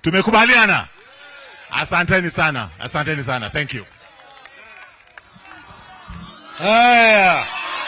Tumekubaliana? Asanteni sana, asanteni sana. Thank you. Haya,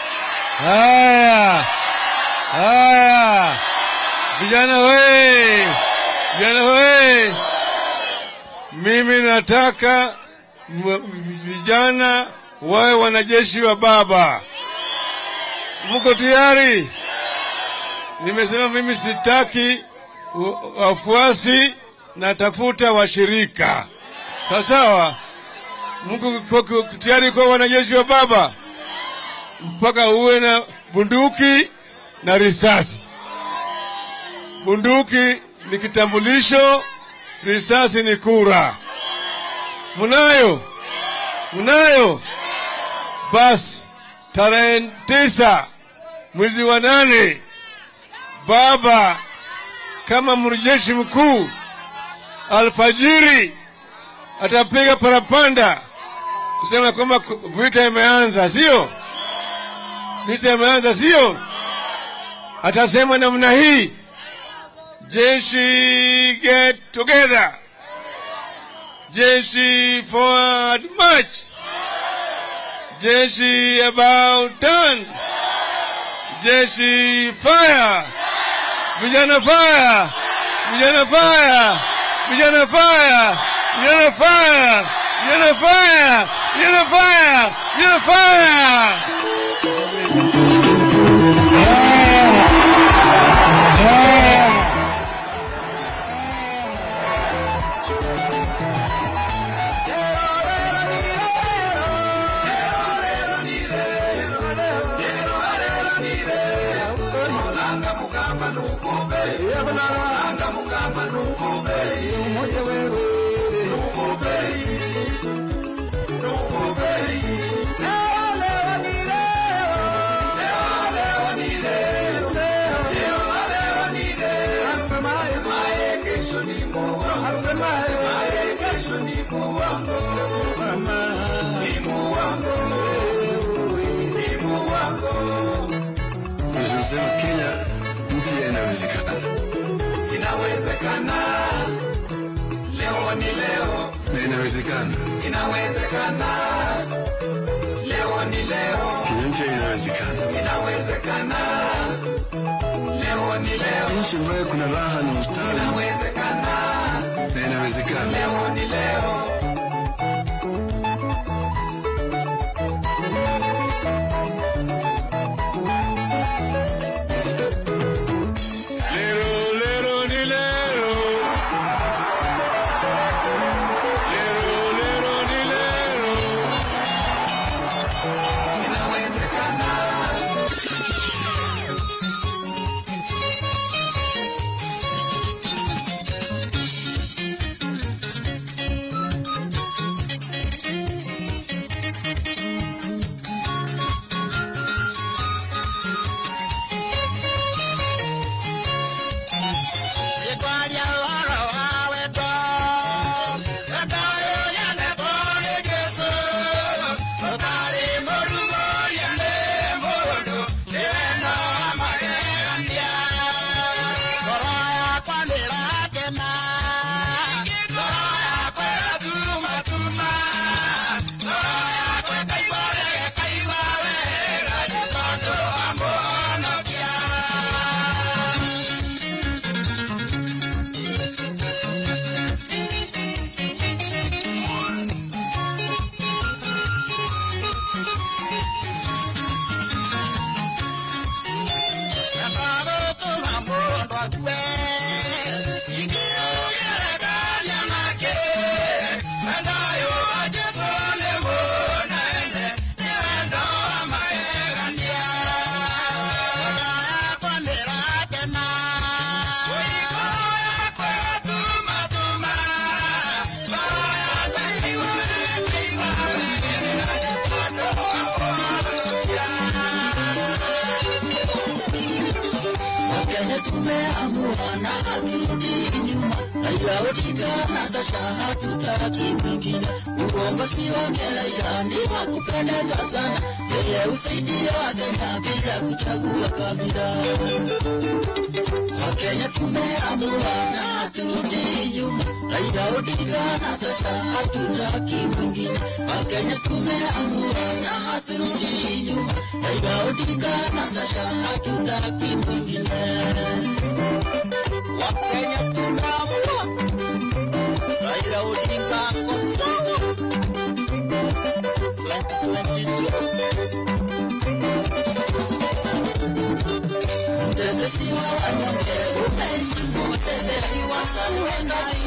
haya, haya, vijana we, vijana we, mimi nataka m- vijana wawe wanajeshi wa baba. Mko tayari? Nimesema mimi sitaki wa- wafuasi, natafuta washirika. Sawa sawa. Mko kwa- kwa- tayari kuwa wanajeshi wa baba? mpaka uwe na bunduki na risasi. Bunduki ni kitambulisho, risasi ni kura. Munayo? Munayo? Basi tarehe tisa mwezi wa nane, baba kama mrejeshi mkuu alfajiri atapiga parapanda kusema kwamba vita imeanza, sio? vita imeanza, sio? Atasema namna hii, jeshi get together, jeshi forward march, jeshi about turn, jeshi fire, vijana fire, vijana fire, vijana fire, vijana fire, vijana fire, vijana fire, vijana fire. Tunasema Kenya mpya inawezekana. Inawezekana, leo ni leo. Na inawezekana. Inawezekana, leo ni leo. Kenya mpya inawezekana. Inawezekana, leo ni leo. Nchi ambayo kuna raha na ustawi. Inawezekana, Na inawezekana. leo ni leo. Lero, lero, ni lero. Lero, lero, ni lero. Inawezekana, Wakenya tumeamua na haturudi nyuma. Raila Odinga Natasha hatutaki mwingine. Uongozi wake Raila ni wa kupendeza sana, yeye husaidia Wakenya bila kuchagua kabila. Wakenya tumeamua na haturudi nyuma. Raila Odinga Natasha hatutaki mwingine. Wakenya tumeamua na haturudi nyuma. Raila Odinga Natasha hatutaki mwingine. Wakenya tumeamua Raila Odinga ako sawa 2022 Mtetezi wa wanyonge umeishi kutetea, wasaliweka